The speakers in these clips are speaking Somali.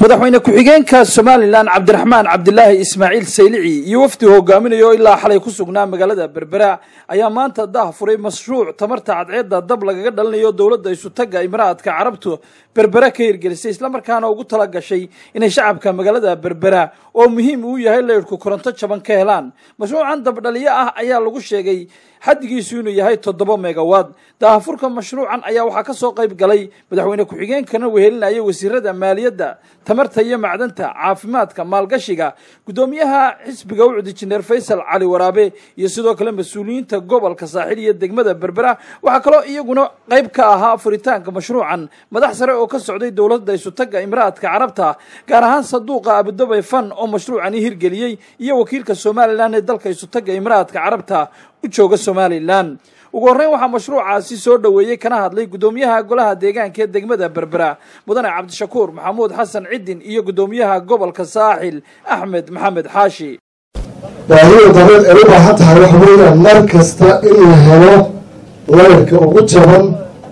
madaxweyne ku-xigeenka somalilan cabdiraxmaan cabdilaahi ismaaciil saylici iyo wafdi hogaaminayo ilaa xalay ku sugnaa magaalada berbera ayaa maanta dah furay mashruuc tamarta cadceedda dab lagaga dhalinayo dowladda isutagga imaraadka carabtu berbera ka hirgelisay islamarkaana ugu tala gashay inay shacabka magaalada berbera oo muhiim uu yahay leydhku koronto jaban ka helaan mashruucan dabdhaliyo ah ayaa lagu sheegay xaddigiisu inuu yahay toddoba megawaad daahafurka mashruucan ayaa waxaa ka soo qayb galay madaxweyne ku-xigeenkana wehelinaya wasiirada maaliyadda tamarta iyo macdanta caafimaadka maalgashiga guddoomiyaha xisbiga ucud injineer faysal cali waraabe iyo sidoo kale mas-uuliyiinta gobolka saaxil iyo degmada berbera waxaa kaloo iyaguna qayb ka ahaa furitaanka mashruucan madax sare oo ka socday dowladda isutagga imaraadka carabta gaar ahaan saduuqa abudabay fan oo mashruucani hirgeliyey iyo wakiilka somalilan ee dalka isutagga imaraadka carabta u jooga somalilan ugu horreyn waxaa mashruucaasi soo dhoweeyey kana hadlay guddoomiyaha golaha deegaanka ee degmada berbera mudane cabdishakuur maxamuud xasan cidin iyo guddoomiyaha gobolka saaxil axmed maxamed xaashi baahida dabeed ay u baahan tahay waxa weeyaan mar kasta in la helo leyrka ugu jaban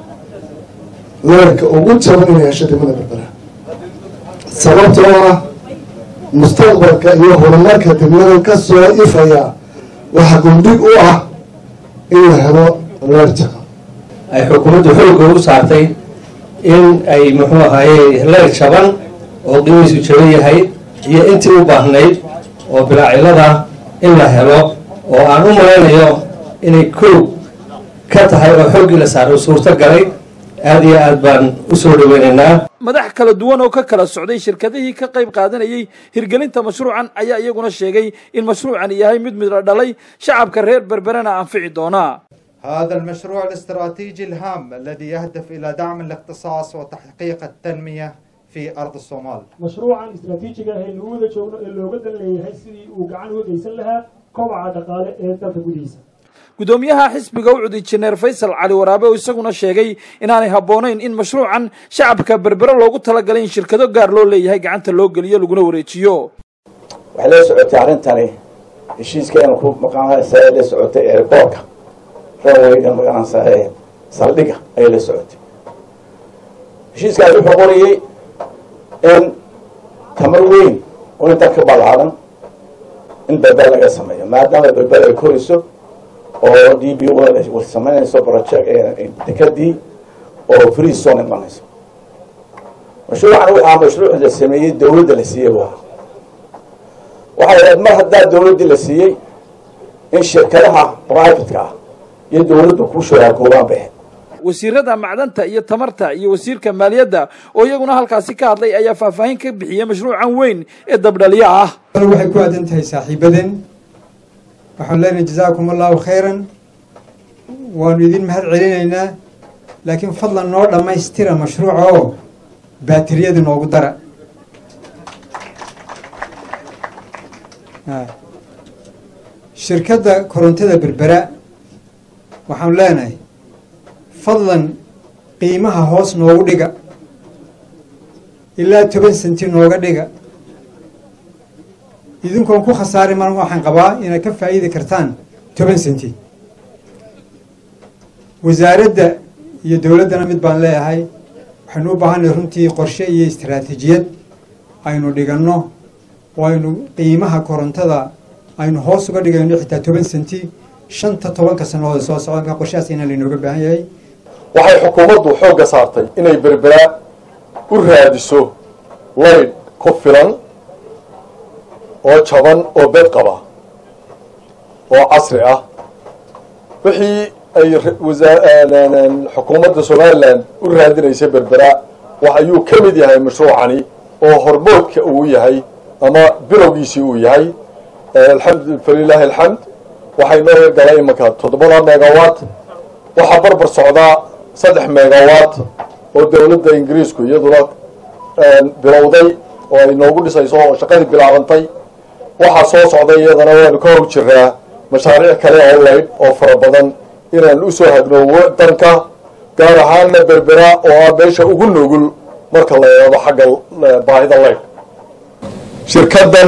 leyrka ugu jaban inay hesho degmada berbera sababtoo ah mustaqbalka iyo horumarka degmada ka soo ifaya waxaa gundhig u ah in la helo leer jaban ay xukuumaddu xoogga u saartay in ay muxuu ahaaye leer jaban oo qiimiisu jaban yahay iyo intii u baahnayd oo bilaacilada in la helo oo aan u malaynayo inay koog ka tahay oo xooggii la saaray suurto galay aada iyo aad baan usoo dhaweynaynaa madax kala duwan oo ka kala socday shirkadihii ka qayb qaadanayay hirgelinta mashruucan ayaa iyaguna sheegay in mashruucani yahay mid midla dhalay shacabka reer berberena anfici doonaa هذا المشروع الاستراتيجي الهام الذي يهدف إلى دعم الاختصاص وتحقيق التنمية في أرض الصومال mashruucan istraatiijiga ah ee lagu wada joogno ee looga dan leeyahay sidii uu gacan uga geysan lahaa kobaca dhaqaale ee dalka gudihiisa guddoomiyaha xisbiga ucud injineer faysal cali waraabe oo isaguna sheegay inaanay habboonayn in mashruucan shacabka berbere loogu talagalay in shirkado gaar loo leeyahay gacanta loo geliyo laguna wareejiyo waxay la socotay arrintani heshiiska inuu ku maqaanaysa la socotay airboortka runwayga maqaanaysa saldhiga ayay la socotay heshiiskaas wuxuu qorayey in tamar weyn oo intaa ka ballaadan in berber laga sameeyo maadaama berber ay korayso oo d b o samaynayso project dekadii oo free zone imanayso mashruucan waxaa mashruuc la sameeyey dawladda la siiyey waa waxay ahayd mar haddaa dawladdii la siiyey in shirkadaha privateka ah iyo dawladdu ku shuraakoobaan bay ahayd wasiirada macdanta iyo tamarta iyo wasiirka maaliyadda oo iyaguna halkaasi ka hadlay ayaa faahfaahin ka bixiyey mashruucan weyn ee dabdhaliyo ah waxay ku aadan tahay saaxiibadeen waxaan leenahay jazaakum allahu khayran waanu idin mahad celinaynaa laakiin fadlan noo dhammaystira mashruuca oo baatiriyada noogu dara shirkadda korontada berbera waxaanu leenahay fadlan qiimaha hoos noogu dhiga ilaa toban senti nooga dhiga idinkoon ku khasaari mar waxaan qabaa inaad ka faa'iidi kartaan toban senti wasaaradda iyo dowladdana mid baan leeyahay waxaynu u baahanay runtii qorshe iyo istaraatiijiyad aynu dhiganno oo aynu qiimaha korontada aynu hoos uga dhigayno xitaa toban senti shanta tobanka sannadood soo socda qorshahaas inaa laynooga baahan yahay waxay xukuumaddu xoogga saartay inay berbera u raadiso laydh ku filan oo jaban oo bed qaba oo casri ah wixii ay xukuumadda somalilan u raadinaysay berbera wax ayuu ka mid yahay mashruucani oo hormoodka uu yahay ama bilowgiisii uu yahay alxamdu falilaahi alxamd waxay noo hirgalay imanka toddobada megawatt waxaa barbar socdaa saddex megawatt oo dowladda ingiriisku iyaduna bilowday oo ay noogu dhisayso oo shaqadii bilaabantay waxaa soo socday iyadana waanu ka hor jiraa mashaariic kale oo laydh oo fara badan inaan usoo hadno danka gaar ahaanna berbera oo ah meesha ugu nugul marka la eego xagga baahida laydh shirkadan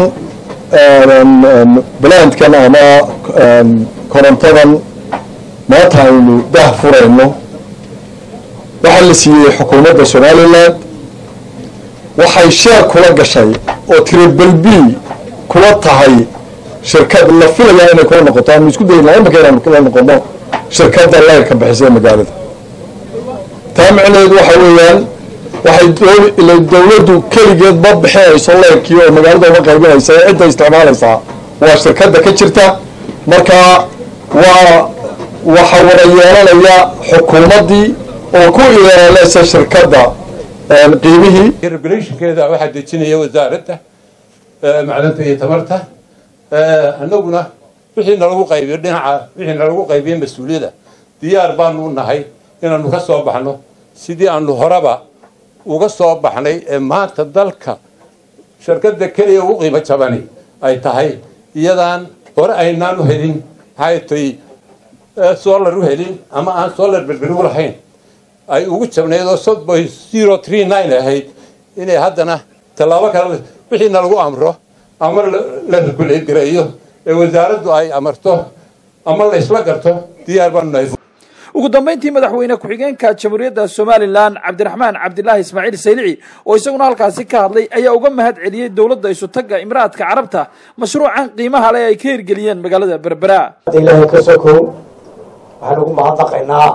blandkan ama korontadan maanta aynu dah furayno waxaa la siiyey xukuumadda somalilan waxay sheer kula gashay oo tribalbi kula tahay shirkad la filaya inay kula noqoto aanu isku dayna imaka inaanu kula noqono shirkadda leyrka bixisa ee magaalada taa micnaheedu waxa weeyaan waxay dowladdu keligeed ma bixinayso leyrkii oo magaalada uga qaybinaysa ee cidda isticmaalaysaa waa shirkadda ka jirta marka waa waxa wada yeelanaya xukuumaddii oo ku ilaaleysa shirkadda qiimihii regulationkeeda waxaa dejinaya wasaaradda macdanta iyo tamarta annaguna wixii nalagu qaybiyo dhinaca wixii nalagu qaybiyo mas-uuliyadda diyaar baanu u nahay inaanu ka soo baxno sidii aanu horeba uga soo baxnay ee maanta dalka shirkadda keliya ugu qiimo jabani ay tahay iyadaan hore aynaan u helin maxay tay solar u helin ama aan solar berberi u lahayn ay ugu jabnayd oo sodboy zero three nine ahayd inay haddana tallaabo kale wixiina lagu amro ama la regulate gareeyo ee wasaaraddu ay amarto ama la isla garto diyaar baanu nahay ugu dambayntii madaxweyne ku-xigeenka jamhuuriyadda somalilan cabdiraxmaan cabdilaahi ismaaciil saylici oo isaguna halkaasi ka hadlay ayaa uga mahad celiyey dowladda isutagga imraadka carabta mashruucan qiimaha leh ay ka hirgeliyeen magaalada berbera ilaahay ka sokow waxaan ugu mahadnaqaynaa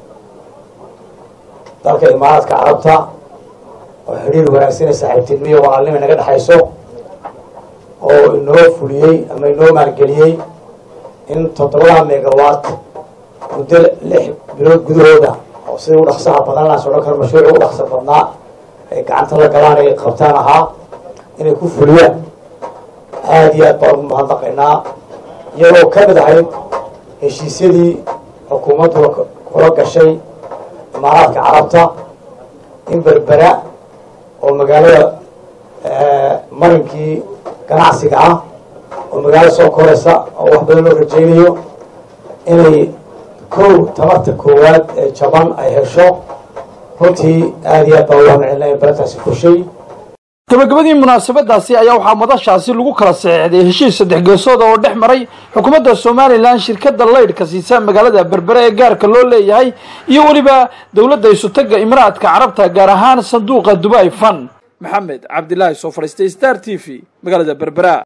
dalka imaaraadka carabta oo xidhiir wanaagsan ee saaxiibtinimiyo walaalnima naga dhexayso oo inoo fuliyey ama inoo maalgeliyey in toddobada megawatt muddo lix bilood gudahooda oo sida u dhaqsaha badan laas odhan karo mashruuci u dhaqsa badnaa ay gacanta la galaan ay qabtaan ahaa inay ku fuliyaan aada iyo aad baan ugu mahadnaqaynaa iyagoo ka mid ahayd heshiisyadii xukuumaddu kula gashay imaaraadka carabta in berbera oo magaalada marinkii ganacsiga ah oo magaalo soo koraysa oo wax badan loo rajaynayo inay kow tamarta koowaad ee jaban ay hesho runtii aada iyo aad baa uga micilnay barintaasi fushay gabagabadii munaasabadaasi ayaa waxaa madashaasi lagu kala saxeexday heshiis saddex geesood oo dhex maray xukuumadda somalilan shirkadda laydhka siisa magaalada berbere ee gaarka loo leeyahay iyo weliba dowladda isutagga imaraadka carabta gaar ahaan sanduuqa dubai fan maxamed cabdilaahi soo fadhiistay star t v magaalada berbera